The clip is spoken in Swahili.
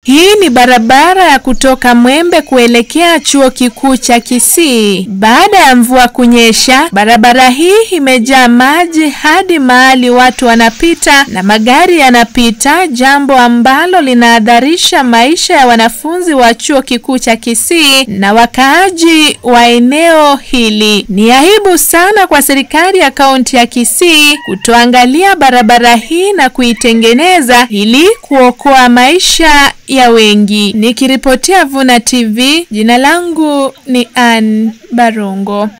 Hii ni barabara ya kutoka Mwembe kuelekea chuo kikuu cha Kisii. Baada ya mvua kunyesha, barabara hii imejaa maji hadi mahali watu wanapita na magari yanapita, jambo ambalo linahadharisha maisha ya wanafunzi wa chuo kikuu cha Kisii na wakaaji wa eneo hili. Ni aibu sana kwa serikali ya kaunti ya Kisii kutoangalia barabara hii na kuitengeneza ili kuokoa maisha ya wengi. Nikiripotia Vuna TV, jina langu ni Ann Barongo.